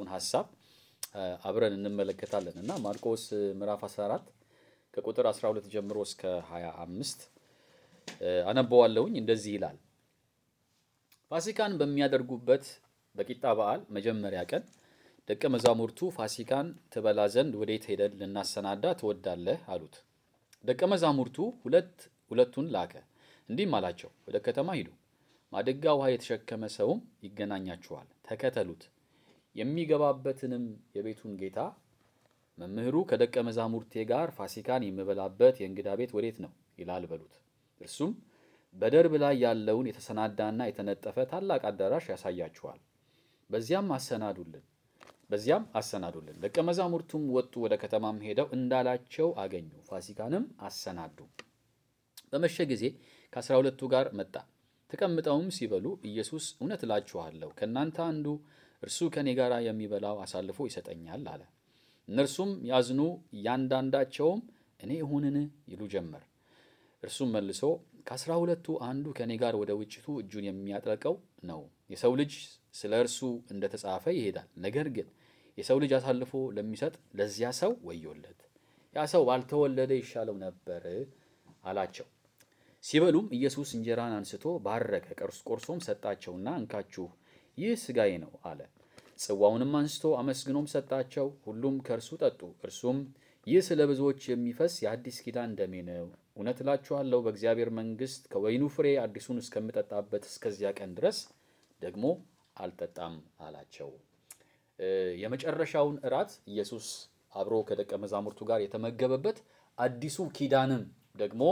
የመጽሐፉን ሀሳብ አብረን እንመለከታለን እና ማርቆስ ምዕራፍ 14 ከቁጥር 12 ጀምሮ እስከ 25 አነበዋለሁኝ። እንደዚህ ይላል። ፋሲካን በሚያደርጉበት በቂጣ በዓል መጀመሪያ ቀን ደቀ መዛሙርቱ ፋሲካን ትበላ ዘንድ ወዴት ሄደን ልናሰናዳ ትወዳለህ? አሉት። ደቀ መዛሙርቱ ሁለት ሁለቱን ላከ፣ እንዲህም አላቸው፣ ወደ ከተማ ሂዱ፣ ማድጋ ውሃ የተሸከመ ሰውም ይገናኛችኋል፣ ተከተሉት። የሚገባበትንም የቤቱን ጌታ መምህሩ ከደቀ መዛሙርቴ ጋር ፋሲካን የምበላበት የእንግዳ ቤት ወዴት ነው ይላል በሉት። እርሱም በደርብ ላይ ያለውን የተሰናዳና የተነጠፈ ታላቅ አዳራሽ ያሳያችኋል። በዚያም አሰናዱልን በዚያም አሰናዱልን። ደቀ መዛሙርቱም ወጡ፣ ወደ ከተማም ሄደው እንዳላቸው አገኙ። ፋሲካንም አሰናዱ። በመሸ ጊዜ ከአስራ ሁለቱ ጋር መጣ። ተቀምጠውም ሲበሉ ኢየሱስ እውነት እላችኋለሁ ከእናንተ አንዱ እርሱ ከእኔ ጋር የሚበላው አሳልፎ ይሰጠኛል አለ። እነርሱም ያዝኑ፣ እያንዳንዳቸውም እኔ እሁንን ይሉ ጀመር። እርሱም መልሶ ከአስራ ሁለቱ አንዱ ከእኔ ጋር ወደ ውጭቱ እጁን የሚያጠልቀው ነው። የሰው ልጅ ስለ እርሱ እንደተጻፈ ይሄዳል። ነገር ግን የሰው ልጅ አሳልፎ ለሚሰጥ ለዚያ ሰው ወዮለት። ያ ሰው ባልተወለደ ይሻለው ነበር አላቸው። ሲበሉም ኢየሱስ እንጀራን አንስቶ ባረከ፣ ቆርሶም ሰጣቸውና እንካችሁ ይህ ሥጋዬ ነው አለ። ጽዋውንም አንስቶ አመስግኖም ሰጣቸው። ሁሉም ከእርሱ ጠጡ። እርሱም ይህ ስለ ብዙዎች የሚፈስ የአዲስ ኪዳን ደሜ ነው። እውነት እላችኋለሁ በእግዚአብሔር መንግሥት ከወይኑ ፍሬ አዲሱን እስከምጠጣበት እስከዚያ ቀን ድረስ ደግሞ አልጠጣም አላቸው። የመጨረሻውን እራት ኢየሱስ አብሮ ከደቀ መዛሙርቱ ጋር የተመገበበት አዲሱ ኪዳንም ደግሞ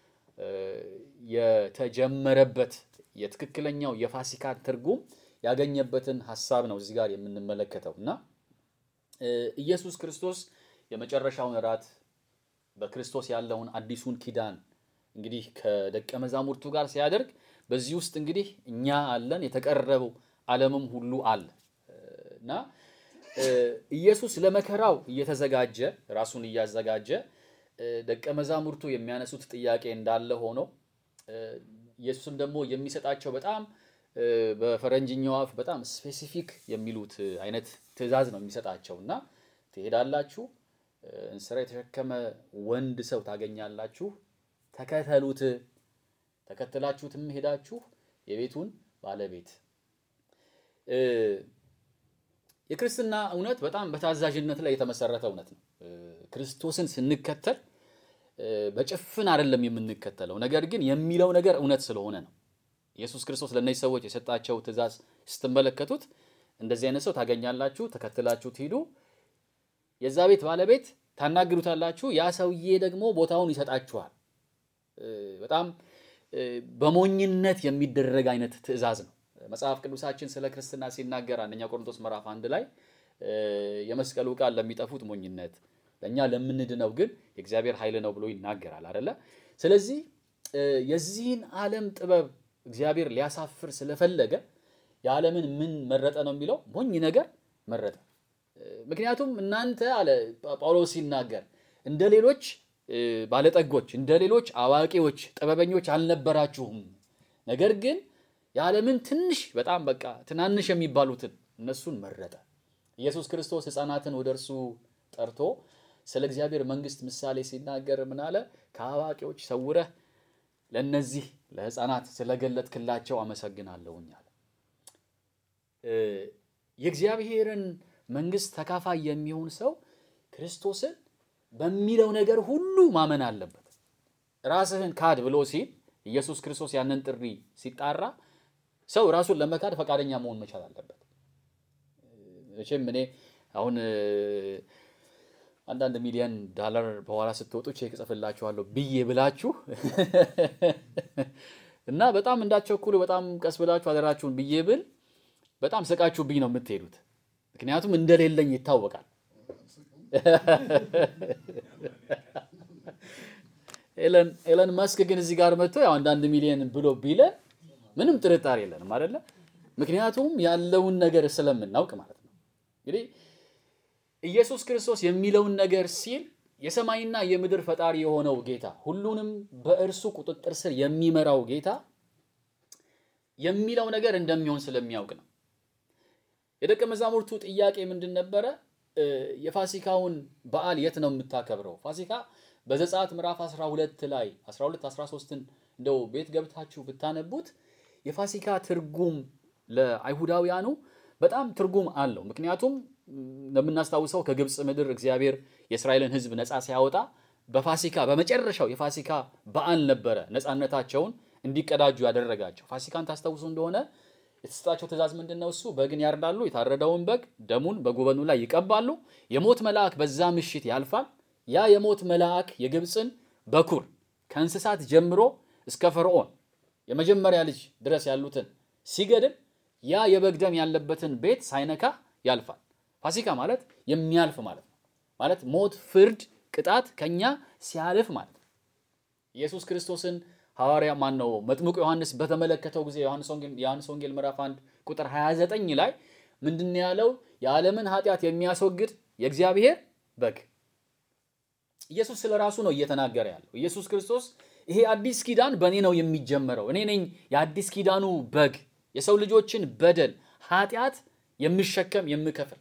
የተጀመረበት የትክክለኛው የፋሲካ ትርጉም ያገኘበትን ሀሳብ ነው እዚህ ጋር የምንመለከተው እና ኢየሱስ ክርስቶስ የመጨረሻውን እራት በክርስቶስ ያለውን አዲሱን ኪዳን እንግዲህ ከደቀ መዛሙርቱ ጋር ሲያደርግ በዚህ ውስጥ እንግዲህ እኛ አለን፣ የተቀረበው ዓለምም ሁሉ አለ እና ኢየሱስ ለመከራው እየተዘጋጀ ራሱን እያዘጋጀ ደቀ መዛሙርቱ የሚያነሱት ጥያቄ እንዳለ ሆኖ ኢየሱስም ደግሞ የሚሰጣቸው በጣም በፈረንጅኛው አፍ በጣም ስፔሲፊክ የሚሉት አይነት ትዕዛዝ ነው የሚሰጣቸው እና ትሄዳላችሁ፣ እንስራ የተሸከመ ወንድ ሰው ታገኛላችሁ፣ ተከተሉት ተከትላችሁትም ሄዳችሁ የቤቱን ባለቤት የክርስትና እውነት በጣም በታዛዥነት ላይ የተመሰረተ እውነት ነው። ክርስቶስን ስንከተል በጭፍን አይደለም የምንከተለው፣ ነገር ግን የሚለው ነገር እውነት ስለሆነ ነው። ኢየሱስ ክርስቶስ ለእነዚህ ሰዎች የሰጣቸው ትእዛዝ ስትመለከቱት እንደዚህ አይነት ሰው ታገኛላችሁ፣ ተከትላችሁት ሂዱ፣ የዛ ቤት ባለቤት ታናግሩታላችሁ፣ ያ ሰውዬ ደግሞ ቦታውን ይሰጣችኋል። በጣም በሞኝነት የሚደረግ አይነት ትእዛዝ ነው። መጽሐፍ ቅዱሳችን ስለ ክርስትና ሲናገር አንደኛ ቆሮንቶስ ምዕራፍ አንድ ላይ የመስቀሉ ቃል ለሚጠፉት ሞኝነት፣ ለእኛ ለምንድነው ግን የእግዚአብሔር ኃይል ነው ብሎ ይናገራል አይደለ? ስለዚህ የዚህን ዓለም ጥበብ እግዚአብሔር ሊያሳፍር ስለፈለገ የዓለምን ምን መረጠ ነው የሚለው ሞኝ ነገር መረጠ። ምክንያቱም እናንተ አለ ጳውሎስ ሲናገር እንደ ሌሎች ባለጠጎች እንደ ሌሎች አዋቂዎች ጥበበኞች አልነበራችሁም። ነገር ግን የዓለምን ትንሽ በጣም በቃ ትናንሽ የሚባሉትን እነሱን መረጠ። ኢየሱስ ክርስቶስ ሕፃናትን ወደ እርሱ ጠርቶ ስለ እግዚአብሔር መንግሥት ምሳሌ ሲናገር ምን አለ? ከአዋቂዎች ሰውረህ ለእነዚህ ለሕፃናት ስለገለጥክላቸው አመሰግናለሁኝ አለ። የእግዚአብሔርን መንግሥት ተካፋይ የሚሆን ሰው ክርስቶስን በሚለው ነገር ሁሉ ማመን አለበት። ራስህን ካድ ብሎ ሲል ኢየሱስ ክርስቶስ ያንን ጥሪ ሲጣራ ሰው ራሱን ለመካድ ፈቃደኛ መሆን መቻል አለበት። መቼም እኔ አሁን አንዳንድ ሚሊዮን ዳላር በኋላ ስትወጡ ቼክ እጽፍላችኋለሁ ብዬ ብላችሁ እና በጣም እንዳትቸኩሉ በጣም ቀስ ብላችሁ አደራችሁን ብዬ ብል በጣም ስቃችሁብኝ ነው የምትሄዱት። ምክንያቱም እንደሌለኝ ይታወቃል። ኤለን መስክ ግን እዚህ ጋር መጥቶ ያው አንዳንድ ሚሊዮን ብሎ ቢለን ምንም ጥርጣሬ የለንም አይደለ? ምክንያቱም ያለውን ነገር ስለምናውቅ ማለት ነው። እንግዲህ ኢየሱስ ክርስቶስ የሚለውን ነገር ሲል የሰማይና የምድር ፈጣሪ የሆነው ጌታ ሁሉንም በእርሱ ቁጥጥር ስር የሚመራው ጌታ የሚለው ነገር እንደሚሆን ስለሚያውቅ ነው። የደቀ መዛሙርቱ ጥያቄ ምንድን ነበረ? የፋሲካውን በዓል የት ነው የምታከብረው? ፋሲካ በዘጸአት ምዕራፍ 12 ላይ 12 13ን እንደው ቤት ገብታችሁ ብታነቡት የፋሲካ ትርጉም ለአይሁዳውያኑ በጣም ትርጉም አለው። ምክንያቱም እንደምናስታውሰው ከግብፅ ምድር እግዚአብሔር የእስራኤልን ሕዝብ ነፃ ሲያወጣ በፋሲካ በመጨረሻው የፋሲካ በዓል ነበረ ነፃነታቸውን እንዲቀዳጁ ያደረጋቸው። ፋሲካን ታስታውሱ እንደሆነ የተሰጣቸው ትእዛዝ ምንድን ነው? እሱ በግን ያርዳሉ። የታረደውን በግ ደሙን በጉበኑ ላይ ይቀባሉ። የሞት መልአክ በዛ ምሽት ያልፋል። ያ የሞት መልአክ የግብፅን በኩር ከእንስሳት ጀምሮ እስከ ፈርዖን የመጀመሪያ ልጅ ድረስ ያሉትን ሲገድል ያ የበግ ደም ያለበትን ቤት ሳይነካ ያልፋል። ፋሲካ ማለት የሚያልፍ ማለት ነው። ማለት ሞት፣ ፍርድ፣ ቅጣት ከኛ ሲያልፍ ማለት ነው። ኢየሱስ ክርስቶስን ሐዋርያ ማን ነው መጥምቁ ዮሐንስ በተመለከተው ጊዜ የዮሐንስ ወንጌል ምዕራፍ 1 ቁጥር 29 ላይ ምንድን ያለው? የዓለምን ኃጢአት የሚያስወግድ የእግዚአብሔር በግ። ኢየሱስ ስለ ራሱ ነው እየተናገረ ያለው። ኢየሱስ ክርስቶስ ይሄ አዲስ ኪዳን በእኔ ነው የሚጀመረው፣ እኔ ነኝ የአዲስ ኪዳኑ በግ፣ የሰው ልጆችን በደል ኃጢአት የምሸከም የምከፍል።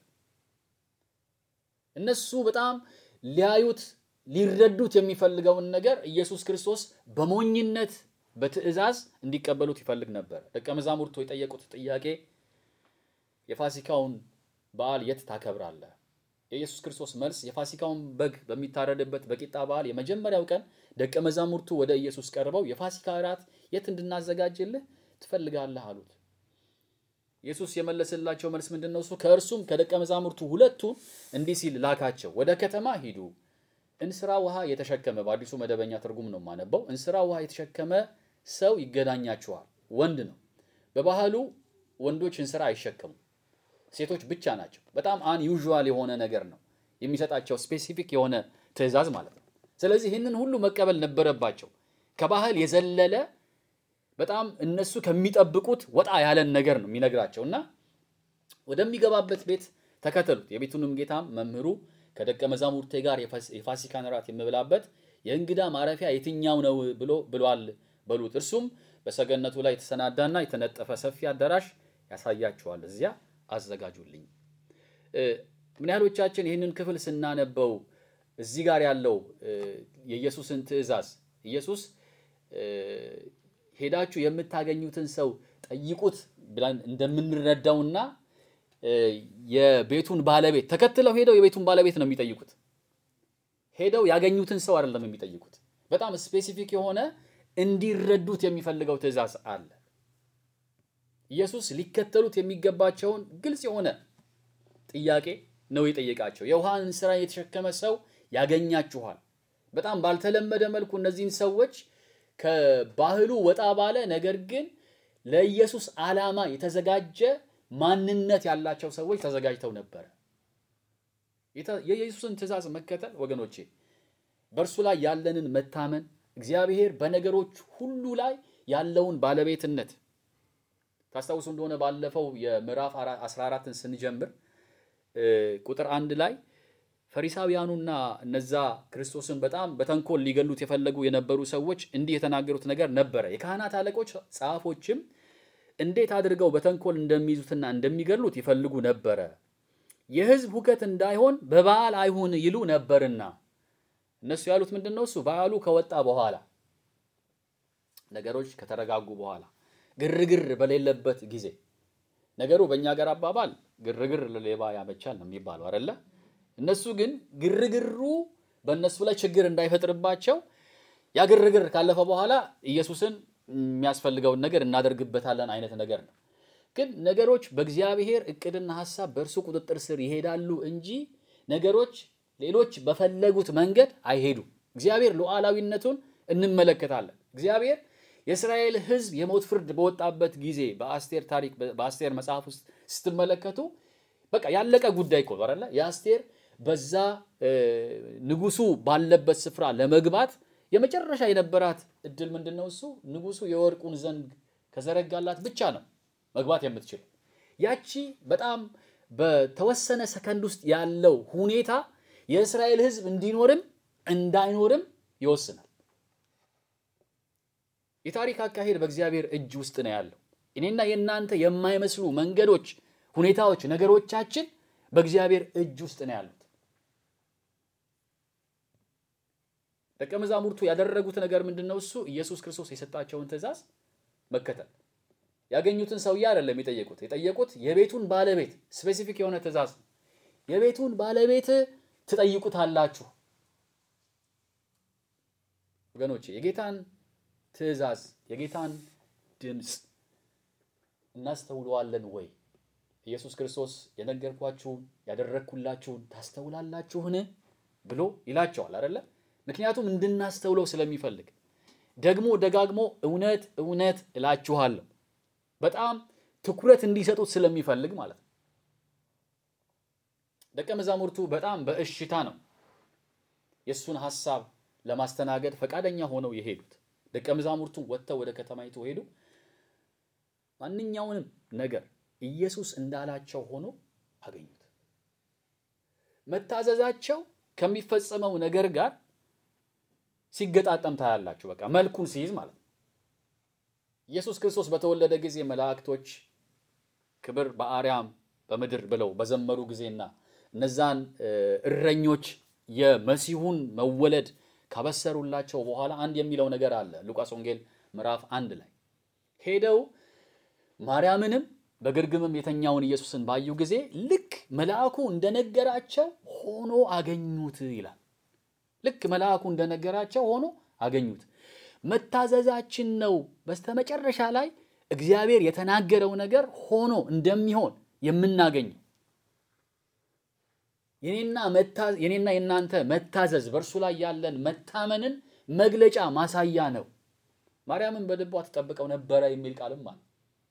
እነሱ በጣም ሊያዩት ሊረዱት የሚፈልገውን ነገር ኢየሱስ ክርስቶስ በሞኝነት በትእዛዝ እንዲቀበሉት ይፈልግ ነበር። ደቀ መዛሙርቱ የጠየቁት ጥያቄ የፋሲካውን በዓል የት ታከብራለህ? የኢየሱስ ክርስቶስ መልስ የፋሲካውን በግ በሚታረድበት በቂጣ በዓል የመጀመሪያው ቀን ደቀ መዛሙርቱ ወደ ኢየሱስ ቀርበው የፋሲካ እራት የት እንድናዘጋጅልህ ትፈልጋለህ አሉት። ኢየሱስ የመለሰላቸው መልስ ምንድን ነው? እሱ ከእርሱም ከደቀ መዛሙርቱ ሁለቱ እንዲህ ሲል ላካቸው፣ ወደ ከተማ ሂዱ እንስራ ውሃ የተሸከመ በአዲሱ መደበኛ ትርጉም ነው የማነበው። እንስራ ውሃ የተሸከመ ሰው ይገናኛችኋል። ወንድ ነው። በባህሉ ወንዶች እንስራ አይሸከሙም፣ ሴቶች ብቻ ናቸው። በጣም አንዩዥዋል የሆነ ነገር ነው የሚሰጣቸው ስፔሲፊክ የሆነ ትእዛዝ ማለት ነው። ስለዚህ ይህንን ሁሉ መቀበል ነበረባቸው። ከባህል የዘለለ በጣም እነሱ ከሚጠብቁት ወጣ ያለን ነገር ነው የሚነግራቸው እና ወደሚገባበት ቤት ተከተሉት። የቤቱንም ጌታም መምህሩ ከደቀ መዛሙርቴ ጋር የፋሲካን እራት የምበላበት የእንግዳ ማረፊያ የትኛው ነው ብሎ ብሏል በሉት። እርሱም በሰገነቱ ላይ የተሰናዳና የተነጠፈ ሰፊ አዳራሽ ያሳያችኋል፣ እዚያ አዘጋጁልኝ። ምን ያህሎቻችን ይህንን ክፍል ስናነበው እዚህ ጋር ያለው የኢየሱስን ትእዛዝ ኢየሱስ ሄዳችሁ የምታገኙትን ሰው ጠይቁት ብለን እንደምንረዳውና የቤቱን ባለቤት ተከትለው ሄደው የቤቱን ባለቤት ነው የሚጠይቁት። ሄደው ያገኙትን ሰው አይደለም የሚጠይቁት። በጣም ስፔሲፊክ የሆነ እንዲረዱት የሚፈልገው ትእዛዝ አለ። ኢየሱስ ሊከተሉት የሚገባቸውን ግልጽ የሆነ ጥያቄ ነው የጠየቃቸው። የውሃን ስራ የተሸከመ ሰው ያገኛችኋል። በጣም ባልተለመደ መልኩ እነዚህን ሰዎች ከባህሉ ወጣ ባለ ነገር ግን ለኢየሱስ ዓላማ የተዘጋጀ ማንነት ያላቸው ሰዎች ተዘጋጅተው ነበረ። የኢየሱስን ትእዛዝ መከተል ወገኖቼ፣ በእርሱ ላይ ያለንን መታመን፣ እግዚአብሔር በነገሮች ሁሉ ላይ ያለውን ባለቤትነት ታስታውሱ እንደሆነ ባለፈው የምዕራፍ 14ን ስንጀምር ቁጥር አንድ ላይ ፈሪሳውያኑና እነዛ ክርስቶስን በጣም በተንኮል ሊገሉት የፈለጉ የነበሩ ሰዎች እንዲህ የተናገሩት ነገር ነበረ። የካህናት አለቆች ጸሐፎችም እንዴት አድርገው በተንኮል እንደሚይዙትና እንደሚገሉት ይፈልጉ ነበረ። የሕዝብ ሁከት እንዳይሆን በበዓል አይሁን ይሉ ነበርና። እነሱ ያሉት ምንድን ነው? እሱ በዓሉ ከወጣ በኋላ ነገሮች ከተረጋጉ በኋላ ግርግር በሌለበት ጊዜ ነገሩ በእኛ ሀገር አባባል ግርግር ለሌባ ያመቻል ነው የሚባለው አይደለ? እነሱ ግን ግርግሩ በእነሱ ላይ ችግር እንዳይፈጥርባቸው ያ ግርግር ካለፈ በኋላ ኢየሱስን የሚያስፈልገውን ነገር እናደርግበታለን አይነት ነገር ነው። ግን ነገሮች በእግዚአብሔር እቅድና ሐሳብ በእርሱ ቁጥጥር ስር ይሄዳሉ እንጂ ነገሮች ሌሎች በፈለጉት መንገድ አይሄዱም። እግዚአብሔር ሉዓላዊነቱን እንመለከታለን። እግዚአብሔር የእስራኤል ሕዝብ የሞት ፍርድ በወጣበት ጊዜ በአስቴር ታሪክ በአስቴር መጽሐፍ ውስጥ ስትመለከቱ በቃ ያለቀ ጉዳይ እኮ አይደለ? የአስቴር በዛ ንጉሱ ባለበት ስፍራ ለመግባት የመጨረሻ የነበራት እድል ምንድን ነው? እሱ ንጉሱ የወርቁን ዘንግ ከዘረጋላት ብቻ ነው መግባት የምትችለው። ያቺ በጣም በተወሰነ ሰከንድ ውስጥ ያለው ሁኔታ የእስራኤል ሕዝብ እንዲኖርም እንዳይኖርም ይወስናል። የታሪክ አካሄድ በእግዚአብሔር እጅ ውስጥ ነው ያለው። እኔና የእናንተ የማይመስሉ መንገዶች ሁኔታዎች፣ ነገሮቻችን በእግዚአብሔር እጅ ውስጥ ነው ያሉት። ደቀ መዛሙርቱ ያደረጉት ነገር ምንድን ነው? እሱ ኢየሱስ ክርስቶስ የሰጣቸውን ትእዛዝ መከተል። ያገኙትን ሰውዬ አይደለም የጠየቁት። የጠየቁት የቤቱን ባለቤት ስፔሲፊክ የሆነ ትእዛዝ ነው። የቤቱን ባለቤት ትጠይቁታላችሁ። ወገኖቼ የጌታን ትእዛዝ የጌታን ድምፅ እናስተውለዋለን ወይ? ኢየሱስ ክርስቶስ የነገርኳችሁን ያደረግኩላችሁን ታስተውላላችሁን ብሎ ይላቸዋል አይደለ? ምክንያቱም እንድናስተውለው ስለሚፈልግ ደግሞ ደጋግሞ እውነት እውነት እላችኋለሁ በጣም ትኩረት እንዲሰጡት ስለሚፈልግ ማለት ነው። ደቀ መዛሙርቱ በጣም በእሽታ ነው የእሱን ሐሳብ ለማስተናገድ ፈቃደኛ ሆነው የሄዱት። ደቀ መዛሙርቱ ወጥተው ወደ ከተማይቱ ሄዱ። ማንኛውንም ነገር ኢየሱስ እንዳላቸው ሆኖ አገኙት። መታዘዛቸው ከሚፈጸመው ነገር ጋር ሲገጣጠም ታያላችሁ። በቃ መልኩን ሲይዝ ማለት ነው። ኢየሱስ ክርስቶስ በተወለደ ጊዜ መላእክቶች ክብር በአርያም በምድር ብለው በዘመሩ ጊዜና እነዛን እረኞች የመሲሁን መወለድ ካበሰሩላቸው በኋላ አንድ የሚለው ነገር አለ። ሉቃስ ወንጌል ምዕራፍ አንድ ላይ ሄደው ማርያምንም በግርግምም የተኛውን ኢየሱስን ባዩ ጊዜ ልክ መልአኩ እንደነገራቸው ሆኖ አገኙት ይላል። ልክ መልአኩ እንደነገራቸው ሆኖ አገኙት። መታዘዛችን ነው በስተመጨረሻ ላይ እግዚአብሔር የተናገረው ነገር ሆኖ እንደሚሆን የምናገኘው። የኔና የእናንተ መታዘዝ በእርሱ ላይ ያለን መታመንን መግለጫ ማሳያ ነው። ማርያምን በልቧ ትጠብቀው ነበረ የሚል ቃልም አለ።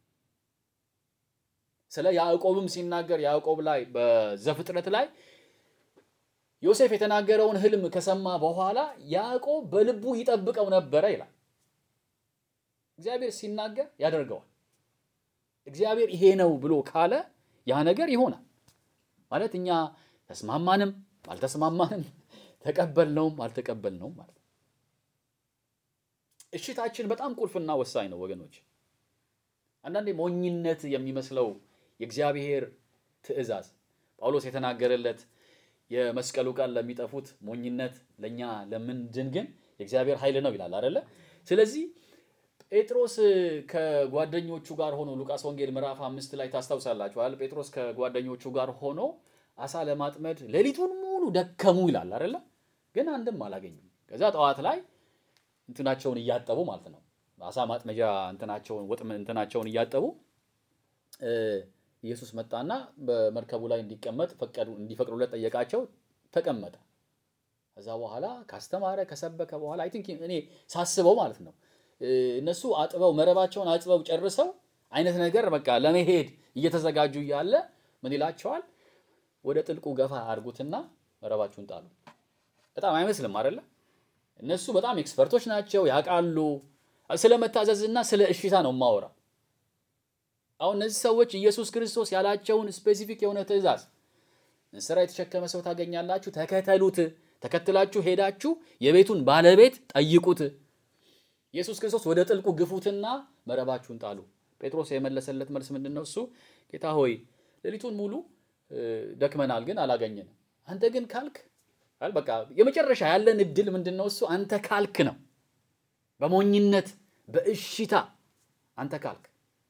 ስለ ያዕቆብም ሲናገር ያዕቆብ ላይ በዘፍጥረት ላይ ዮሴፍ የተናገረውን ሕልም ከሰማ በኋላ ያዕቆብ በልቡ ይጠብቀው ነበረ ይላል። እግዚአብሔር ሲናገር ያደርገዋል። እግዚአብሔር ይሄ ነው ብሎ ካለ ያ ነገር ይሆናል ማለት እኛ ተስማማንም አልተስማማንም፣ ተቀበልነውም አልተቀበልነውም ማለት ነው። እሽታችን በጣም ቁልፍና ወሳኝ ነው ወገኖች። አንዳንዴ ሞኝነት የሚመስለው የእግዚአብሔር ትእዛዝ ጳውሎስ የተናገረለት የመስቀሉ ቃል ለሚጠፉት ሞኝነት፣ ለእኛ ለምንድን ግን የእግዚአብሔር ኃይል ነው ይላል አይደለ? ስለዚህ ጴጥሮስ ከጓደኞቹ ጋር ሆኖ ሉቃስ ወንጌል ምዕራፍ አምስት ላይ ታስታውሳላችኋል። ጴጥሮስ ከጓደኞቹ ጋር ሆኖ አሳ ለማጥመድ ሌሊቱን ሙሉ ደከሙ ይላል አይደለ? ግን አንድም አላገኙም። ከዛ ጠዋት ላይ እንትናቸውን እያጠቡ ማለት ነው አሳ ማጥመጃ እንትናቸውን ወጥ እንትናቸውን እያጠቡ ኢየሱስ መጣና በመርከቡ ላይ እንዲቀመጥ ፈቀዱ እንዲፈቅዱለት ጠየቃቸው። ተቀመጠ። ከዛ በኋላ ካስተማረ ከሰበከ በኋላ አይ ቲንክ እኔ ሳስበው ማለት ነው እነሱ አጥበው መረባቸውን አጥበው ጨርሰው አይነት ነገር በቃ ለመሄድ እየተዘጋጁ እያለ ምን ይላቸዋል? ወደ ጥልቁ ገፋ አድርጉትና መረባችሁን ጣሉ። በጣም አይመስልም አይደለ? እነሱ በጣም ኤክስፐርቶች ናቸው፣ ያውቃሉ። ስለ መታዘዝና ስለ እሽታ ነው ማወራ። አሁን እነዚህ ሰዎች ኢየሱስ ክርስቶስ ያላቸውን ስፔሲፊክ የሆነ ትእዛዝ እንስራ የተሸከመ ሰው ታገኛላችሁ፣ ተከተሉት። ተከትላችሁ ሄዳችሁ የቤቱን ባለቤት ጠይቁት። ኢየሱስ ክርስቶስ ወደ ጥልቁ ግፉትና መረባችሁን ጣሉ። ጴጥሮስ የመለሰለት መልስ ምንድን ነው? እሱ ጌታ ሆይ ሌሊቱን ሙሉ ደክመናል፣ ግን አላገኘንም። አንተ ግን ካልክ በቃ የመጨረሻ ያለን እድል ምንድን ነው? እሱ አንተ ካልክ ነው። በሞኝነት በእሽታ አንተ ካልክ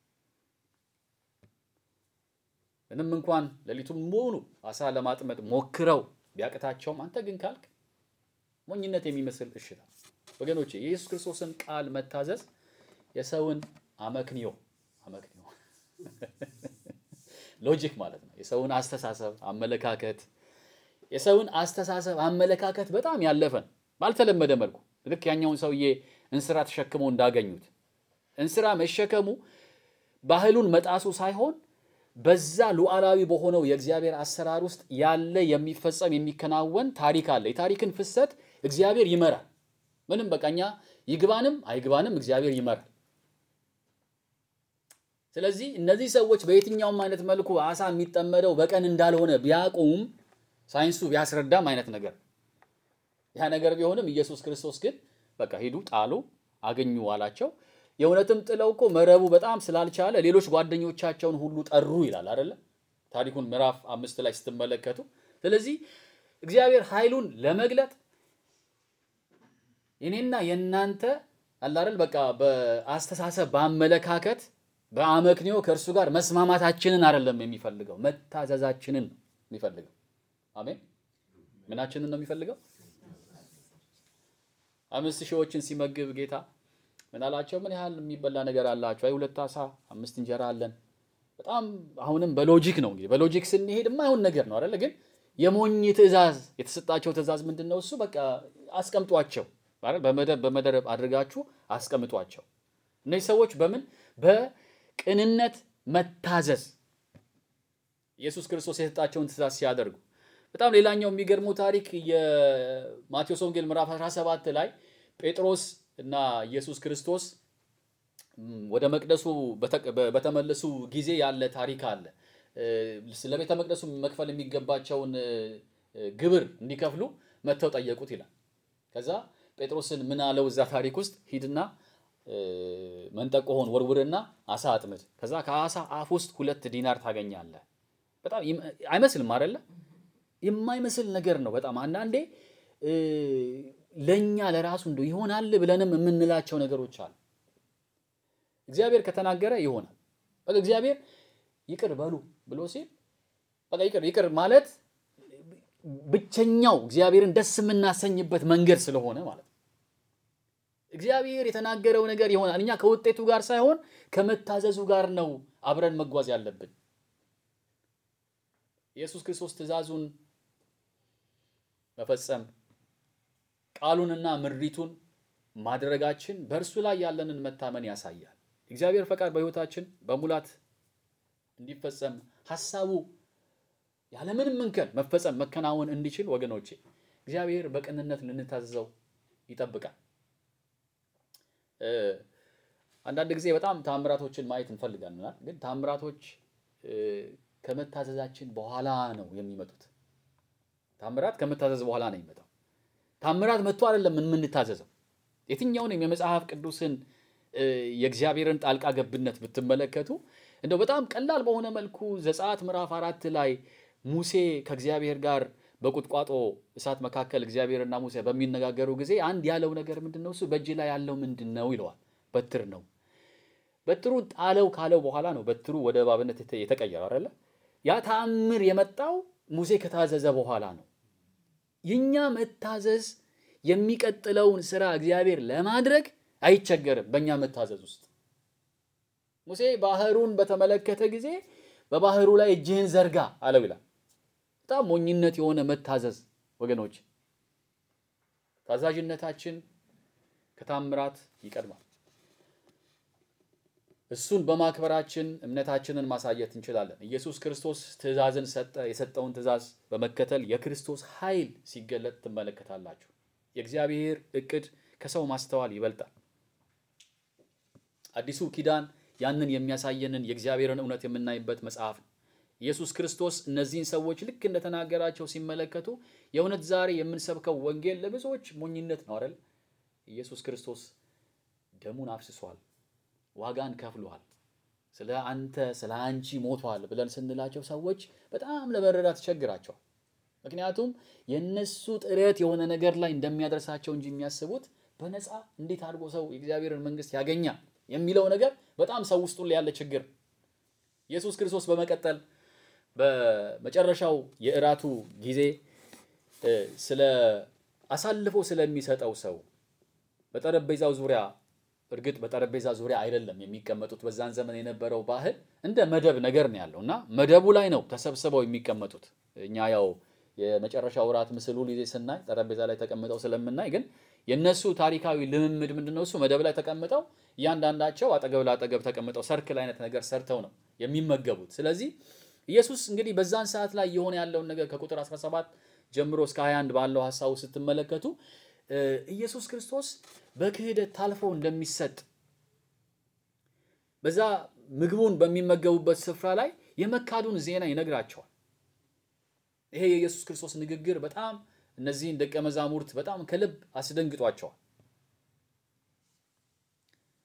ምንም እንኳን ሌሊቱን ሙሉ አሳ ለማጥመድ ሞክረው ቢያቅታቸውም አንተ ግን ካልክ ሞኝነት የሚመስል እሽታ። ወገኖቼ የኢየሱስ ክርስቶስን ቃል መታዘዝ የሰውን አመክንዮ አመክንዮ ሎጂክ ማለት ነው። የሰውን አስተሳሰብ አመለካከት የሰውን አስተሳሰብ አመለካከት በጣም ያለፈን ባልተለመደ መልኩ ልክ ያኛውን ሰውዬ እንስራ ተሸክመው እንዳገኙት እንስራ መሸከሙ ባህሉን መጣሱ ሳይሆን በዛ ሉዓላዊ በሆነው የእግዚአብሔር አሰራር ውስጥ ያለ የሚፈጸም የሚከናወን ታሪክ አለ። የታሪክን ፍሰት እግዚአብሔር ይመራል። ምንም በቃ እኛ ይግባንም አይግባንም እግዚአብሔር ይመራል። ስለዚህ እነዚህ ሰዎች በየትኛውም አይነት መልኩ አሳ የሚጠመደው በቀን እንዳልሆነ ቢያውቁም ሳይንሱ ቢያስረዳም አይነት ነገር ያ ነገር ቢሆንም ኢየሱስ ክርስቶስ ግን በቃ ሂዱ ጣሉ፣ አገኙ አላቸው። የእውነትም ጥለው እኮ መረቡ በጣም ስላልቻለ ሌሎች ጓደኞቻቸውን ሁሉ ጠሩ ይላል አይደለ? ታሪኩን ምዕራፍ አምስት ላይ ስትመለከቱ። ስለዚህ እግዚአብሔር ኃይሉን ለመግለጥ የኔና የእናንተ አላረል በቃ በአስተሳሰብ በአመለካከት በአመክንዮ ከእርሱ ጋር መስማማታችንን አይደለም የሚፈልገው፣ መታዘዛችንን ነው የሚፈልገው። አሜን። ምናችንን ነው የሚፈልገው? አምስት ሺዎችን ሲመግብ ጌታ ምን አላቸው? ምን ያህል የሚበላ ነገር አላቸው? አይ ሁለት አሳ አምስት እንጀራ አለን። በጣም አሁንም በሎጂክ ነው እንግዲህ በሎጂክ ስንሄድ የማይሆን ነገር ነው አይደለ? ግን የሞኝ ትእዛዝ የተሰጣቸው ትእዛዝ ምንድን ነው? እሱ በቃ አስቀምጧቸው ማለት በመደብ በመደብ አድርጋችሁ አስቀምጧቸው። እነዚህ ሰዎች በምን በቅንነት መታዘዝ ኢየሱስ ክርስቶስ የሰጣቸውን ትእዛዝ ሲያደርጉ በጣም ሌላኛው የሚገርመው ታሪክ የማቴዎስ ወንጌል ምዕራፍ 17 ላይ ጴጥሮስ እና ኢየሱስ ክርስቶስ ወደ መቅደሱ በተመለሱ ጊዜ ያለ ታሪክ አለ። ስለ ቤተ መቅደሱ መክፈል የሚገባቸውን ግብር እንዲከፍሉ መጥተው ጠየቁት ይላል። ከዛ ጴጥሮስን ምን አለው? እዛ ታሪክ ውስጥ ሂድና መንጠቆሆን ወርውርና አሳ አጥምድ፣ ከዛ ከአሳ አፍ ውስጥ ሁለት ዲናር ታገኛለህ። በጣም አይመስልም አይደለ? የማይመስል ነገር ነው። በጣም አንዳንዴ ለእኛ ለራሱ እንደው ይሆናል ብለንም የምንላቸው ነገሮች አሉ። እግዚአብሔር ከተናገረ ይሆናል። በቃ እግዚአብሔር ይቅር በሉ ብሎ ሲል በቃ ይቅር ይቅር ማለት ብቸኛው እግዚአብሔርን ደስ የምናሰኝበት መንገድ ስለሆነ ማለት ነው። እግዚአብሔር የተናገረው ነገር ይሆናል። እኛ ከውጤቱ ጋር ሳይሆን ከመታዘዙ ጋር ነው አብረን መጓዝ ያለብን። ኢየሱስ ክርስቶስ ትእዛዙን መፈጸም ቃሉንና ምሪቱን ማድረጋችን በእርሱ ላይ ያለንን መታመን ያሳያል። እግዚአብሔር ፈቃድ በሕይወታችን በሙላት እንዲፈጸም ሐሳቡ ያለምንም እንከን መፈጸም መከናወን እንዲችል ወገኖቼ እግዚአብሔር በቅንነት ልንታዘዘው ይጠብቃል። አንዳንድ ጊዜ በጣም ታምራቶችን ማየት እንፈልጋለን፣ ግን ታምራቶች ከመታዘዛችን በኋላ ነው የሚመጡት። ታምራት ከመታዘዝ በኋላ ነው የሚመጣው። ታምራት መጥቶ አይደለም የምንታዘዘው። የትኛውንም የመጽሐፍ ቅዱስን የእግዚአብሔርን ጣልቃ ገብነት ብትመለከቱ እንደው በጣም ቀላል በሆነ መልኩ ዘጸአት ምዕራፍ አራት ላይ ሙሴ ከእግዚአብሔር ጋር በቁጥቋጦ እሳት መካከል እግዚአብሔርና ሙሴ በሚነጋገሩ ጊዜ አንድ ያለው ነገር ምንድን ነው? እሱ በእጅ ላይ ያለው ምንድን ነው ይለዋል። በትር ነው። በትሩን ጣለው ካለው በኋላ ነው በትሩ ወደ እባብነት የተቀየረው አይደለ? ያ ተአምር የመጣው ሙሴ ከታዘዘ በኋላ ነው። የኛ መታዘዝ የሚቀጥለውን ስራ እግዚአብሔር ለማድረግ አይቸገርም። በእኛ መታዘዝ ውስጥ ሙሴ ባህሩን በተመለከተ ጊዜ በባህሩ ላይ እጅህን ዘርጋ አለው ይላል። በጣም ሞኝነት የሆነ መታዘዝ ወገኖች፣ ታዛዥነታችን ከታምራት ይቀድማል። እሱን በማክበራችን እምነታችንን ማሳየት እንችላለን። ኢየሱስ ክርስቶስ ትእዛዝን ሰጠ። የሰጠውን ትእዛዝ በመከተል የክርስቶስ ኃይል ሲገለጥ ትመለከታላችሁ። የእግዚአብሔር እቅድ ከሰው ማስተዋል ይበልጣል። አዲሱ ኪዳን ያንን የሚያሳየንን የእግዚአብሔርን እውነት የምናይበት መጽሐፍ ነው። ኢየሱስ ክርስቶስ እነዚህን ሰዎች ልክ እንደተናገራቸው ሲመለከቱ የእውነት ዛሬ የምንሰብከው ወንጌል ለብዙዎች ሞኝነት ነው አይደል? ኢየሱስ ክርስቶስ ደሙን አፍስሷል፣ ዋጋን ከፍሏል፣ ስለ አንተ ስለ አንቺ ሞቷል ብለን ስንላቸው ሰዎች በጣም ለመረዳት ይቸግራቸዋል። ምክንያቱም የነሱ ጥረት የሆነ ነገር ላይ እንደሚያደርሳቸው እንጂ የሚያስቡት በነፃ እንዴት አድርጎ ሰው የእግዚአብሔርን መንግሥት ያገኛል የሚለው ነገር በጣም ሰው ውስጡ ላይ ያለ ችግር። ኢየሱስ ክርስቶስ በመቀጠል በመጨረሻው የእራቱ ጊዜ ስለ አሳልፎ ስለሚሰጠው ሰው በጠረጴዛው ዙሪያ እርግጥ በጠረጴዛ ዙሪያ አይደለም የሚቀመጡት። በዛን ዘመን የነበረው ባህል እንደ መደብ ነገር ነው ያለው እና መደቡ ላይ ነው ተሰብስበው የሚቀመጡት። እኛ ያው የመጨረሻው እራት ምስል ሁል ጊዜ ስናይ ጠረጴዛ ላይ ተቀምጠው ስለምናይ፣ ግን የነሱ ታሪካዊ ልምምድ ምንድን ነው? እሱ መደብ ላይ ተቀምጠው እያንዳንዳቸው አጠገብ ለአጠገብ ተቀምጠው ሰርክል አይነት ነገር ሰርተው ነው የሚመገቡት። ስለዚህ ኢየሱስ እንግዲህ በዛን ሰዓት ላይ የሆነ ያለውን ነገር ከቁጥር 17 ጀምሮ እስከ 21 ባለው ሀሳቡ ስትመለከቱ ኢየሱስ ክርስቶስ በክህደት ታልፎ እንደሚሰጥ በዛ ምግቡን በሚመገቡበት ስፍራ ላይ የመካዱን ዜና ይነግራቸዋል። ይሄ የኢየሱስ ክርስቶስ ንግግር በጣም እነዚህን ደቀ መዛሙርት በጣም ከልብ አስደንግጧቸዋል።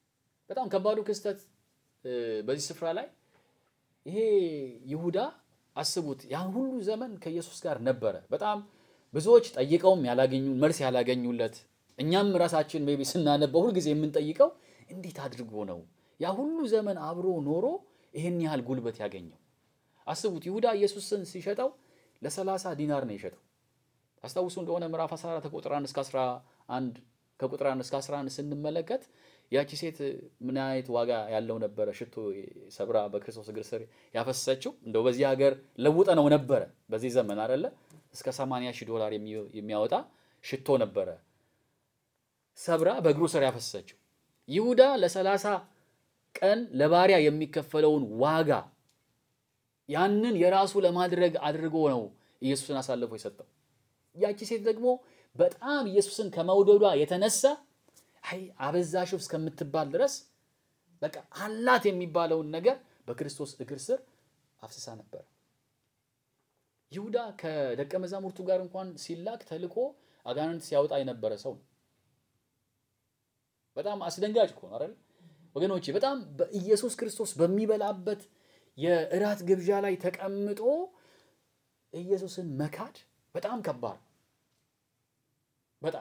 በጣም ከባዱ ክስተት በዚህ ስፍራ ላይ ይሄ ይሁዳ አስቡት፣ ያን ሁሉ ዘመን ከኢየሱስ ጋር ነበረ። በጣም ብዙዎች ጠይቀውም ያላገኙ መልስ ያላገኙለት እኛም ራሳችን ሜይ ቢ ስናነበው ሁልጊዜ የምንጠይቀው እንዴት አድርጎ ነው ያ ሁሉ ዘመን አብሮ ኖሮ ይህን ያህል ጉልበት ያገኘው? አስቡት ይሁዳ ኢየሱስን ሲሸጠው ለሰላሳ ዲናር ነው የሸጠው። አስታውሱ እንደሆነ ምዕራፍ 14 ከቁጥር 1 እስከ 11 ከቁጥር 1 እስከ 11 ስንመለከት ያቺ ሴት ምን አይነት ዋጋ ያለው ነበረ ሽቶ ሰብራ በክርስቶስ እግር ስር ያፈሰሰችው። እንደው በዚህ ሀገር ለውጠ ነው ነበረ በዚህ ዘመን አይደለ እስከ 80 ሺህ ዶላር የሚያወጣ ሽቶ ነበረ ሰብራ በእግሩ ስር ያፈሰሰችው። ይሁዳ ለሰላሳ ቀን ለባሪያ የሚከፈለውን ዋጋ ያንን የራሱ ለማድረግ አድርጎ ነው ኢየሱስን አሳልፎ የሰጠው። ያቺ ሴት ደግሞ በጣም ኢየሱስን ከመውደዷ የተነሳ አይ አበዛሽው እስከምትባል ድረስ በቃ አላት የሚባለውን ነገር በክርስቶስ እግር ስር አፍስሳ ነበር። ይሁዳ ከደቀ መዛሙርቱ ጋር እንኳን ሲላክ ተልኮ አጋንንት ሲያወጣ የነበረ ሰው ነው። በጣም አስደንጋጭ እኮ ነው አይደል ወገኖቼ? በጣም በኢየሱስ ክርስቶስ በሚበላበት የእራት ግብዣ ላይ ተቀምጦ ኢየሱስን መካድ በጣም ከባድ በጣም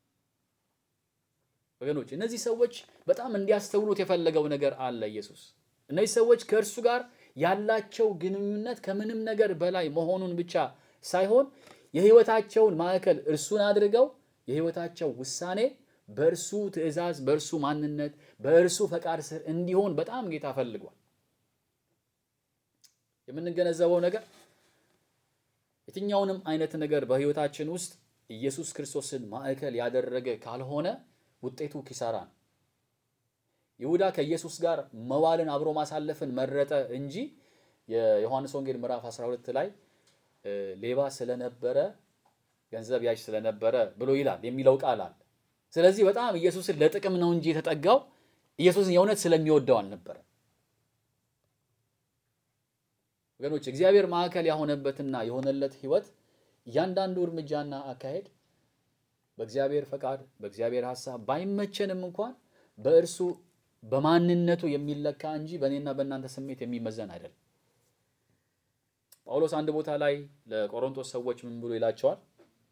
ወገኖች እነዚህ ሰዎች በጣም እንዲያስተውሉት የፈለገው ነገር አለ። ኢየሱስ እነዚህ ሰዎች ከእርሱ ጋር ያላቸው ግንኙነት ከምንም ነገር በላይ መሆኑን ብቻ ሳይሆን የሕይወታቸውን ማዕከል እርሱን አድርገው የሕይወታቸው ውሳኔ በእርሱ ትእዛዝ፣ በእርሱ ማንነት፣ በእርሱ ፈቃድ ስር እንዲሆን በጣም ጌታ ፈልጓል። የምንገነዘበው ነገር የትኛውንም አይነት ነገር በሕይወታችን ውስጥ ኢየሱስ ክርስቶስን ማዕከል ያደረገ ካልሆነ ውጤቱ ኪሳራ ነው። ይሁዳ ከኢየሱስ ጋር መዋልን አብሮ ማሳለፍን መረጠ እንጂ የዮሐንስ ወንጌል ምዕራፍ 12 ላይ ሌባ ስለነበረ ገንዘብ ያዥ ስለነበረ ብሎ ይላል የሚለው ቃል አለ። ስለዚህ በጣም ኢየሱስን ለጥቅም ነው እንጂ የተጠጋው ኢየሱስን የእውነት ስለሚወደው አልነበረ። ወገኖች እግዚአብሔር ማዕከል የሆነበትና የሆነለት ህይወት እያንዳንዱ እርምጃና አካሄድ በእግዚአብሔር ፈቃድ በእግዚአብሔር ሐሳብ ባይመቸንም እንኳን በእርሱ በማንነቱ የሚለካ እንጂ በእኔና በእናንተ ስሜት የሚመዘን አይደለም። ጳውሎስ አንድ ቦታ ላይ ለቆሮንቶስ ሰዎች ምን ብሎ ይላቸዋል?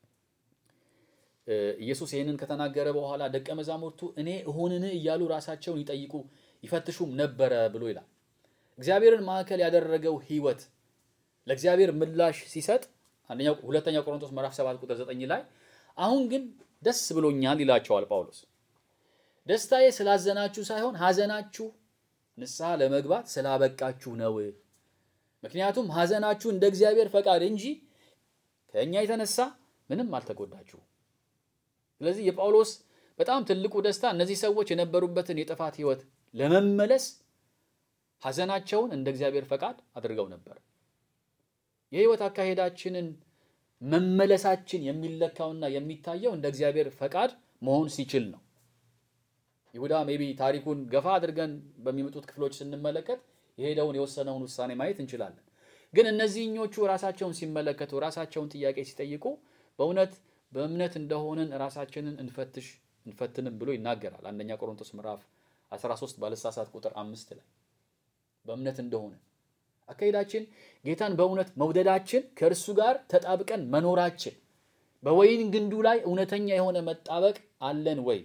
ኢየሱስ ይህንን ከተናገረ በኋላ ደቀ መዛሙርቱ እኔ እሆንን እያሉ ራሳቸውን ይጠይቁ ይፈትሹም ነበረ ብሎ ይላል። እግዚአብሔርን ማዕከል ያደረገው ህይወት ለእግዚአብሔር ምላሽ ሲሰጥ አንደኛው ሁለተኛ ቆሮንቶስ ምዕራፍ 7 ቁጥር 9 ላይ አሁን ግን ደስ ብሎኛል ይላቸዋል ጳውሎስ። ደስታዬ ስላዘናችሁ ሳይሆን ሐዘናችሁ ንስሐ ለመግባት ስላበቃችሁ ነው። ምክንያቱም ሐዘናችሁ እንደ እግዚአብሔር ፈቃድ እንጂ ከእኛ የተነሳ ምንም አልተጎዳችሁ። ስለዚህ የጳውሎስ በጣም ትልቁ ደስታ እነዚህ ሰዎች የነበሩበትን የጥፋት ህይወት ለመመለስ ሐዘናቸውን እንደ እግዚአብሔር ፈቃድ አድርገው ነበር። የህይወት አካሄዳችንን መመለሳችን የሚለካውና የሚታየው እንደ እግዚአብሔር ፈቃድ መሆን ሲችል ነው። ይሁዳ ሜቢ ታሪኩን ገፋ አድርገን በሚመጡት ክፍሎች ስንመለከት የሄደውን የወሰነውን ውሳኔ ማየት እንችላለን። ግን እነዚህኞቹ ራሳቸውን ሲመለከቱ ራሳቸውን ጥያቄ ሲጠይቁ በእውነት በእምነት እንደሆንን ራሳችንን እንፈትሽ እንፈትንም ብሎ ይናገራል። አንደኛ ቆሮንቶስ ምዕራፍ 13 ባለሳሳት ቁጥር አምስት ላይ በእምነት እንደሆነ አካሄዳችን ጌታን በእውነት መውደዳችን ከእርሱ ጋር ተጣብቀን መኖራችን በወይን ግንዱ ላይ እውነተኛ የሆነ መጣበቅ አለን ወይ?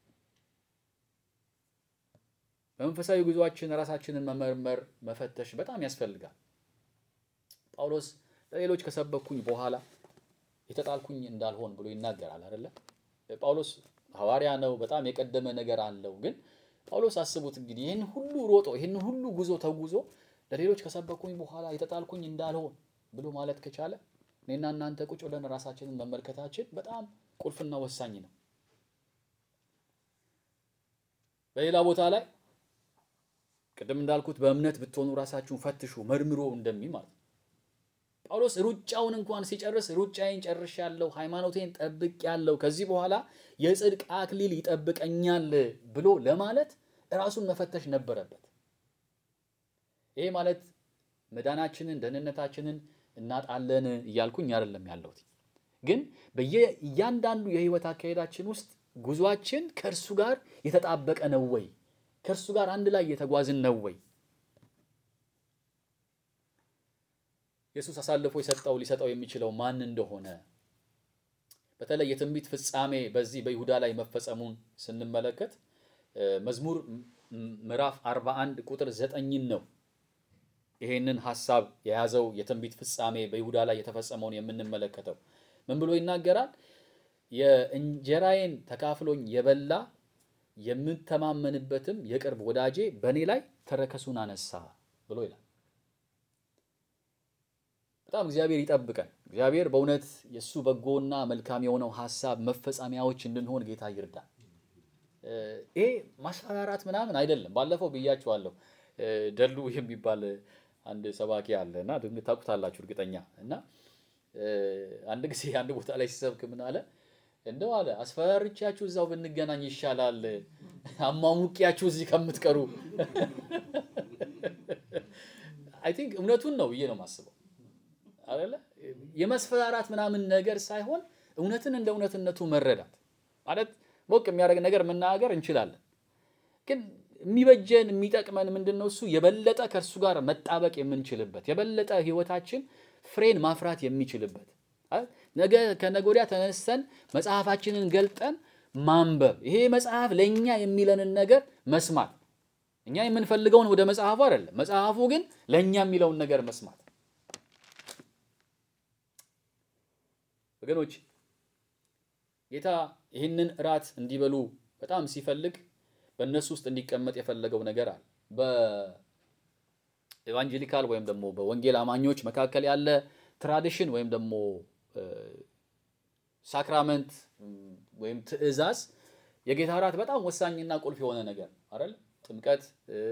በመንፈሳዊ ጉዟችን ራሳችንን መመርመር መፈተሽ በጣም ያስፈልጋል። ጳውሎስ ለሌሎች ከሰበኩኝ በኋላ የተጣልኩኝ እንዳልሆን ብሎ ይናገራል አይደለ? ጳውሎስ ሐዋርያ ነው፣ በጣም የቀደመ ነገር አለው። ግን ጳውሎስ አስቡት እንግዲህ ይህን ሁሉ ሮጦ ይህን ሁሉ ጉዞ ተጉዞ ለሌሎች ከሰበኩኝ በኋላ የተጣልኩኝ እንዳልሆን ብሎ ማለት ከቻለ እኔና እናንተ ቁጭ ብለን ራሳችንን መመልከታችን በጣም ቁልፍና ወሳኝ ነው። በሌላ ቦታ ላይ ቅድም እንዳልኩት በእምነት ብትሆኑ ራሳችሁን ፈትሹ መርምሮ እንደሚል ማለት ነው። ጳውሎስ ሩጫውን እንኳን ሲጨርስ ሩጫዬን ጨርሻለሁ፣ ሃይማኖቴን ጠብቄያለሁ፣ ከዚህ በኋላ የጽድቅ አክሊል ይጠብቀኛል ብሎ ለማለት ራሱን መፈተሽ ነበረበት። ይሄ ማለት መዳናችንን ደህንነታችንን እናጣለን እያልኩኝ አይደለም ያለሁት። ግን በየእያንዳንዱ የህይወት አካሄዳችን ውስጥ ጉዟችን ከእርሱ ጋር የተጣበቀ ነው ወይ? ከእርሱ ጋር አንድ ላይ የተጓዝን ነው ወይ? ኢየሱስ አሳልፎ የሰጠው ሊሰጠው የሚችለው ማን እንደሆነ በተለይ የትንቢት ፍጻሜ በዚህ በይሁዳ ላይ መፈጸሙን ስንመለከት መዝሙር ምዕራፍ 41 ቁጥር ዘጠኝን ነው ይሄንን ሐሳብ የያዘው የትንቢት ፍጻሜ በይሁዳ ላይ የተፈጸመውን የምንመለከተው ምን ብሎ ይናገራል? የእንጀራዬን ተካፍሎኝ የበላ የምተማመንበትም የቅርብ ወዳጄ በእኔ ላይ ተረከሱን አነሳ ብሎ ይላል። በጣም እግዚአብሔር ይጠብቀን። እግዚአብሔር በእውነት የእሱ በጎና መልካም የሆነው ሐሳብ መፈጻሚያዎች እንድንሆን ጌታ ይርዳል። ይሄ ማስፈራራት ምናምን አይደለም። ባለፈው ብያችኋለሁ። ደሉ የሚባል አንድ ሰባኪ አለ እና ታውቁታላችሁ እርግጠኛ እና አንድ ጊዜ አንድ ቦታ ላይ ሲሰብክ ምን አለ እንደው አለ አስፈራርቻችሁ እዛው ብንገናኝ ይሻላል አሟሙቂያችሁ እዚህ ከምትቀሩ። አይ ቲንክ እውነቱን ነው ብዬ ነው የማስበው አይደለ የመስፈራራት ምናምን ነገር ሳይሆን እውነትን እንደ እውነትነቱ መረዳት ማለት ሞቅ የሚያደርግ ነገር መናገር እንችላለን። ግን የሚበጀን የሚጠቅመን ምንድን ነው? እሱ የበለጠ ከእርሱ ጋር መጣበቅ የምንችልበት የበለጠ ሕይወታችን ፍሬን ማፍራት የሚችልበት ነገ ከነገ ወዲያ ተነስተን መጽሐፋችንን ገልጠን ማንበብ ይሄ መጽሐፍ ለእኛ የሚለንን ነገር መስማት እኛ የምንፈልገውን ወደ መጽሐፉ አይደለም፣ መጽሐፉ ግን ለእኛ የሚለውን ነገር መስማት ወገኖች ጌታ ይህንን እራት እንዲበሉ በጣም ሲፈልግ በእነሱ ውስጥ እንዲቀመጥ የፈለገው ነገር አለ። በኤቫንጀሊካል ወይም ደግሞ በወንጌል አማኞች መካከል ያለ ትራዲሽን ወይም ደግሞ ሳክራመንት ወይም ትእዛዝ የጌታ እራት በጣም ወሳኝና ቁልፍ የሆነ ነገር አይደል? ጥምቀት፣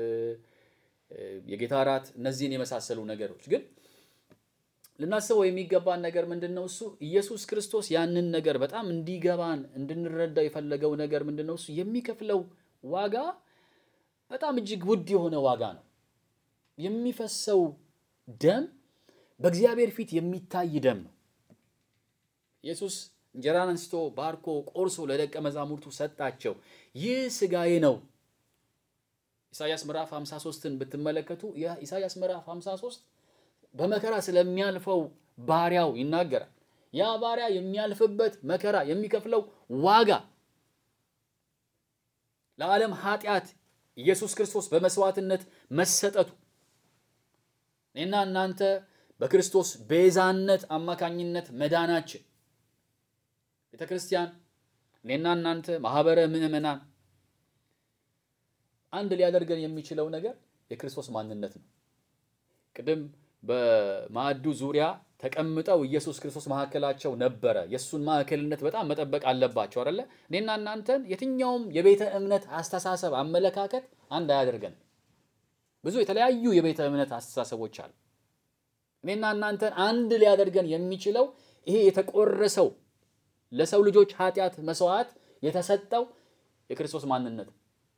የጌታ እራት፣ እነዚህን የመሳሰሉ ነገሮች ግን ልናስበው የሚገባን ነገር ምንድን ነው? እሱ ኢየሱስ ክርስቶስ ያንን ነገር በጣም እንዲገባን እንድንረዳው የፈለገው ነገር ምንድን ነው? እሱ የሚከፍለው ዋጋ በጣም እጅግ ውድ የሆነ ዋጋ ነው። የሚፈሰው ደም በእግዚአብሔር ፊት የሚታይ ደም ነው። ኢየሱስ እንጀራን አንስቶ ባርኮ ቆርሶ ለደቀ መዛሙርቱ ሰጣቸው። ይህ ሥጋዬ ነው። ኢሳያስ ምዕራፍ 53ን ብትመለከቱ ኢሳያስ ምዕራፍ 53 በመከራ ስለሚያልፈው ባሪያው ይናገራል። ያ ባሪያ የሚያልፍበት መከራ የሚከፍለው ዋጋ ለዓለም ኃጢአት ኢየሱስ ክርስቶስ በመስዋዕትነት መሰጠቱ እኔና እናንተ በክርስቶስ ቤዛነት አማካኝነት መዳናችን ቤተ ክርስቲያን እኔና እናንተ ማህበረ ምዕመናን አንድ ሊያደርገን የሚችለው ነገር የክርስቶስ ማንነት ነው። ቅድም በማዕዱ ዙሪያ ተቀምጠው ኢየሱስ ክርስቶስ መካከላቸው ነበረ። የእሱን ማዕከልነት በጣም መጠበቅ አለባቸው አይደለ? እኔና እናንተን የትኛውም የቤተ እምነት አስተሳሰብ፣ አመለካከት አንድ አያደርገንም። ብዙ የተለያዩ የቤተ እምነት አስተሳሰቦች አሉ። እኔና እናንተን አንድ ሊያደርገን የሚችለው ይሄ የተቆረሰው ለሰው ልጆች ኃጢአት መስዋዕት የተሰጠው የክርስቶስ ማንነት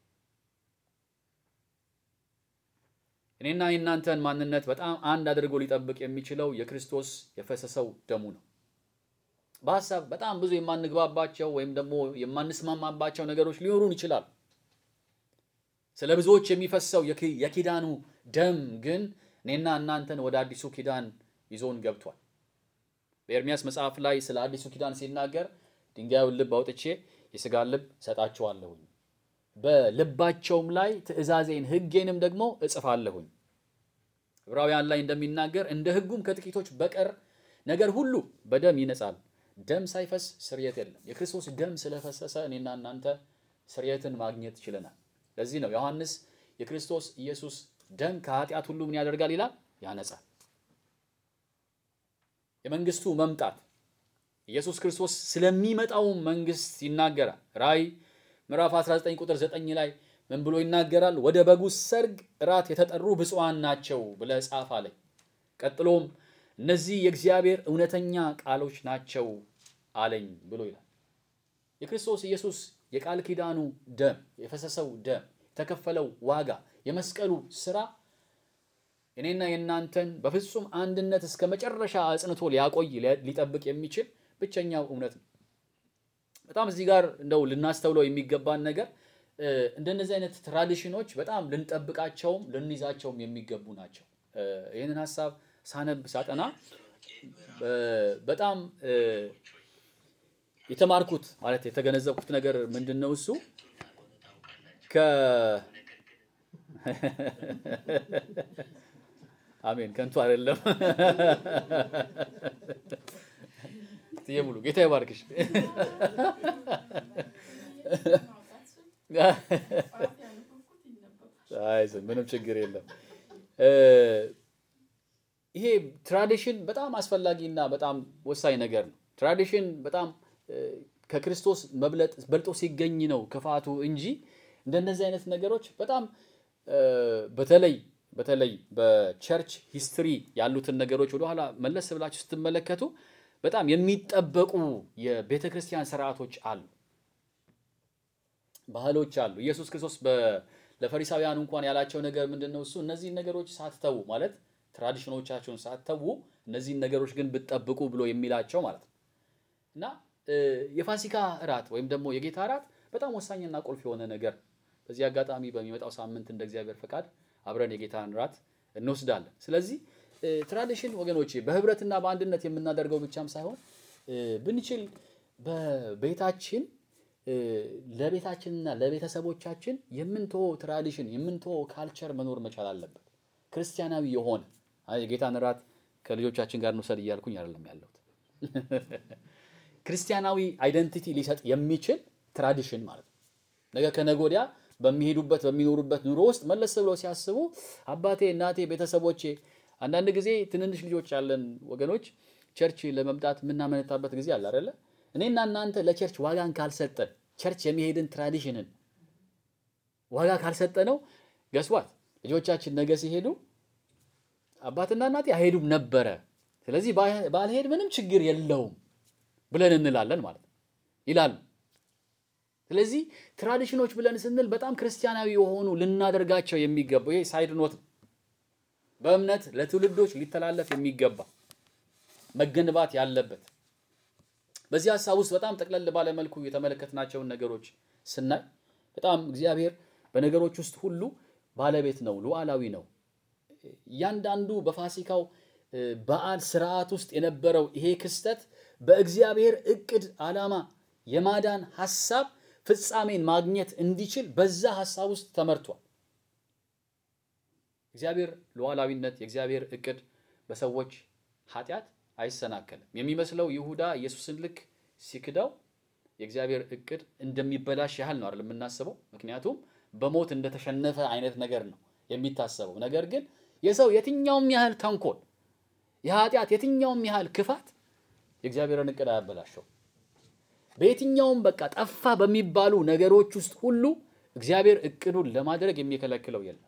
እኔና የእናንተን ማንነት በጣም አንድ አድርጎ ሊጠብቅ የሚችለው የክርስቶስ የፈሰሰው ደሙ ነው። በሀሳብ በጣም ብዙ የማንግባባቸው ወይም ደግሞ የማንስማማባቸው ነገሮች ሊኖሩን ይችላሉ። ስለ ብዙዎች የሚፈሰው የኪዳኑ ደም ግን እኔና እናንተን ወደ አዲሱ ኪዳን ይዞን ገብቷል። በኤርሚያስ መጽሐፍ ላይ ስለ አዲሱ ኪዳን ሲናገር ድንጋዩን ልብ አውጥቼ የሥጋን ልብ እሰጣቸዋለሁኝ በልባቸውም ላይ ትእዛዜን ሕጌንም ደግሞ እጽፋለሁኝ። ዕብራውያን ላይ እንደሚናገር እንደ ሕጉም ከጥቂቶች በቀር ነገር ሁሉ በደም ይነጻል፣ ደም ሳይፈስ ስርየት የለም። የክርስቶስ ደም ስለፈሰሰ እኔና እናንተ ስርየትን ማግኘት ችለናል። ለዚህ ነው ዮሐንስ የክርስቶስ ኢየሱስ ደም ከኃጢአት ሁሉ ምን ያደርጋል ይላል? ያነጻል። የመንግስቱ መምጣት ኢየሱስ ክርስቶስ ስለሚመጣው መንግስት ይናገራል። ራእይ ምዕራፍ 19 ቁጥር 9 ላይ ምን ብሎ ይናገራል? ወደ በጉ ሰርግ እራት የተጠሩ ብፁዓን ናቸው ብለህ ጻፍ አለኝ። ቀጥሎም እነዚህ የእግዚአብሔር እውነተኛ ቃሎች ናቸው አለኝ ብሎ ይላል። የክርስቶስ ኢየሱስ የቃል ኪዳኑ ደም የፈሰሰው ደም የተከፈለው ዋጋ የመስቀሉ ስራ እኔና የእናንተን በፍጹም አንድነት እስከ መጨረሻ አጽንቶ ሊያቆይ ሊጠብቅ የሚችል ብቸኛው እውነት ነው። በጣም እዚህ ጋር እንደው ልናስተውለው የሚገባን ነገር እንደነዚህ አይነት ትራዲሽኖች በጣም ልንጠብቃቸውም ልንይዛቸውም የሚገቡ ናቸው። ይህንን ሀሳብ ሳነብ ሳጠና በጣም የተማርኩት ማለት የተገነዘብኩት ነገር ምንድን ነው? እሱ ከ አሜን ከንቱ አይደለም። ትዬ ሙሉ ጌታ ይባርክሽ። አይዞህ ምንም ችግር የለም። ይሄ ትራዲሽን በጣም አስፈላጊና በጣም ወሳኝ ነገር ነው። ትራዲሽን በጣም ከክርስቶስ መብለጥ በልጦ ሲገኝ ነው ክፋቱ እንጂ እንደነዚህ አይነት ነገሮች በጣም በተለይ በተለይ በቸርች ሂስትሪ ያሉትን ነገሮች ወደኋላ መለስ ብላችሁ ስትመለከቱ በጣም የሚጠበቁ የቤተ ክርስቲያን ስርዓቶች አሉ፣ ባህሎች አሉ። ኢየሱስ ክርስቶስ ለፈሪሳውያን እንኳን ያላቸው ነገር ምንድን ነው? እሱ እነዚህን ነገሮች ሳትተዉ ማለት ትራዲሽኖቻቸውን ሳትተዉ እነዚህን ነገሮች ግን ብትጠብቁ ብሎ የሚላቸው ማለት ነው እና የፋሲካ እራት ወይም ደግሞ የጌታ እራት በጣም ወሳኝና ቁልፍ የሆነ ነገር በዚህ አጋጣሚ በሚመጣው ሳምንት እንደ እግዚአብሔር ፈቃድ አብረን የጌታን እራት እንወስዳለን። ስለዚህ ትራዲሽን ወገኖቼ በህብረትና በአንድነት የምናደርገው ብቻም ሳይሆን ብንችል በቤታችን ለቤታችንና ለቤተሰቦቻችን የምንተወው ትራዲሽን የምንተወው ካልቸር መኖር መቻል አለበት። ክርስቲያናዊ የሆነ የጌታን እራት ከልጆቻችን ጋር እንውሰድ እያልኩኝ አይደለም ያለሁት። ክርስቲያናዊ አይደንቲቲ ሊሰጥ የሚችል ትራዲሽን ማለት ነው። ነገ ከነገ ወዲያ በሚሄዱበት በሚኖሩበት ኑሮ ውስጥ መለስ ብለው ሲያስቡ አባቴ፣ እናቴ፣ ቤተሰቦቼ አንዳንድ ጊዜ ትንንሽ ልጆች ያለን ወገኖች ቸርች ለመምጣት የምናመነታበት ጊዜ አለ አይደለ? እኔና እናንተ ለቸርች ዋጋን ካልሰጠን ቸርች የሚሄድን ትራዲሽንን ዋጋ ካልሰጠ ነው ገስዋት ልጆቻችን ነገ ሲሄዱ አባትና እናቴ አይሄዱም ነበረ፣ ስለዚህ ባልሄድ ምንም ችግር የለውም ብለን እንላለን ማለት ነው ይላሉ። ስለዚህ ትራዲሽኖች ብለን ስንል በጣም ክርስቲያናዊ የሆኑ ልናደርጋቸው የሚገባው ይሄ ሳይድ ኖት ነው። በእምነት ለትውልዶች ሊተላለፍ የሚገባ መገንባት ያለበት በዚህ ሀሳብ ውስጥ በጣም ጠቅለል ባለ መልኩ የተመለከትናቸውን ነገሮች ስናይ በጣም እግዚአብሔር በነገሮች ውስጥ ሁሉ ባለቤት ነው፣ ሉዓላዊ ነው። እያንዳንዱ በፋሲካው በዓል ስርዓት ውስጥ የነበረው ይሄ ክስተት በእግዚአብሔር እቅድ ዓላማ የማዳን ሀሳብ ፍጻሜን ማግኘት እንዲችል በዛ ሀሳብ ውስጥ ተመርቷል። እግዚአብሔር ሉዓላዊነት የእግዚአብሔር እቅድ በሰዎች ኃጢአት አይሰናከልም። የሚመስለው ይሁዳ ኢየሱስን ልክ ሲክዳው የእግዚአብሔር እቅድ እንደሚበላሽ ያህል ነው አይደል የምናስበው። ምክንያቱም በሞት እንደተሸነፈ አይነት ነገር ነው የሚታሰበው። ነገር ግን የሰው የትኛውም ያህል ተንኮል፣ የኃጢአት የትኛውም ያህል ክፋት የእግዚአብሔርን እቅድ አያበላሸው። በየትኛውም በቃ ጠፋ በሚባሉ ነገሮች ውስጥ ሁሉ እግዚአብሔር እቅዱን ለማድረግ የሚከለክለው የለም።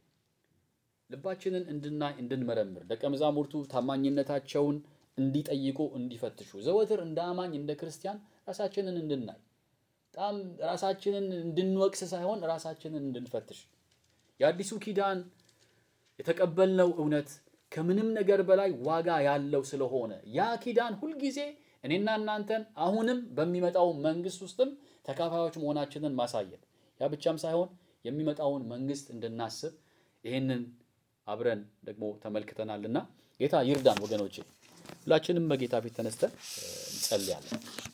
ልባችንን እንድናይ እንድንመረምር፣ ደቀ መዛሙርቱ ታማኝነታቸውን እንዲጠይቁ እንዲፈትሹ፣ ዘወትር እንደ አማኝ እንደ ክርስቲያን ራሳችንን እንድናይ በጣም ራሳችንን እንድንወቅስ ሳይሆን ራሳችንን እንድንፈትሽ የአዲሱ ኪዳን የተቀበልነው እውነት ከምንም ነገር በላይ ዋጋ ያለው ስለሆነ ያ ኪዳን ሁልጊዜ እኔና እናንተን አሁንም በሚመጣው መንግስት ውስጥም ተካፋዮች መሆናችንን ማሳየት ያ ብቻም ሳይሆን የሚመጣውን መንግስት እንድናስብ ይህንን አብረን ደግሞ ተመልክተናልና ጌታ ይርዳን ወገኖቼ። ሁላችንም በጌታ ፊት ተነስተን እንጸልያለን።